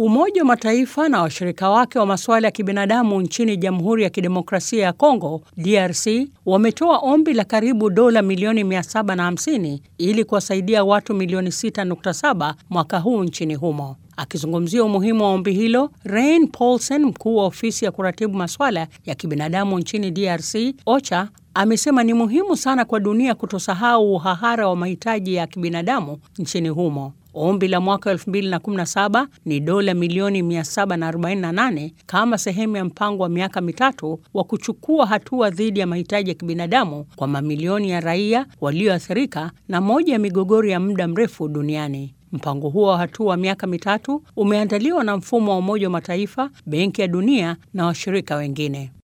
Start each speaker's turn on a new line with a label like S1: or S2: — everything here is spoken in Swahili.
S1: Umoja wa Mataifa na washirika wake wa masuala ya kibinadamu nchini Jamhuri ya Kidemokrasia ya Kongo DRC wametoa ombi la karibu dola milioni 750 ili kuwasaidia watu milioni 6.7 mwaka huu nchini humo. Akizungumzia umuhimu wa ombi hilo, Rein Paulsen, mkuu wa ofisi ya kuratibu masuala ya kibinadamu nchini DRC OCHA, amesema ni muhimu sana kwa dunia kutosahau uhahara wa mahitaji ya kibinadamu nchini humo. Ombi la mwaka 2017 ni dola milioni 748 kama sehemu ya mpango wa miaka mitatu wa kuchukua hatua dhidi ya mahitaji ya kibinadamu kwa mamilioni ya raia walioathirika na moja ya migogoro ya muda mrefu duniani. Mpango huo wa hatua wa miaka mitatu umeandaliwa na mfumo wa Umoja wa Mataifa, Benki ya Dunia na washirika wengine.